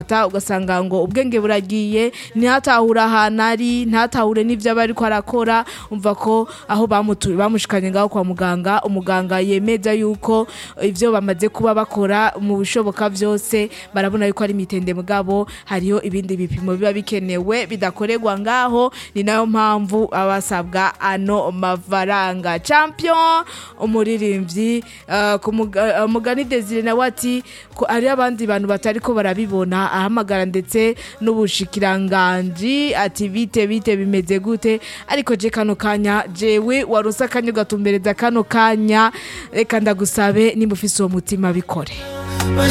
dogita ugasanga ngo ubwenge buragiye ntihatahura ahantu ari ntatahure n'ivyo aba ariko arakora umva ko aho bamutu- bamushikanye ngaho kwa muganga umuganga yemeza yuko ivyo bamaze kuba bakora mu bishoboka vyose barabona yuko ari mitende mugabo hariho ibindi bipimo biba bikenewe bidakorerwa ngaho ni nayo mpamvu abasabwa ano mafaranga champion umuririmbyi uh, ku muga- uh, mugani Desire nawe ati ko ari abandi bantu batari ko barabibona ahamagara ndetse n'ubushikiranganji ati bite bite bimeze gute ariko je kano kanya jewe waronse akanya ugatumbereza kano kanya reka ndagusabe nimba ufise uwo mutima bikore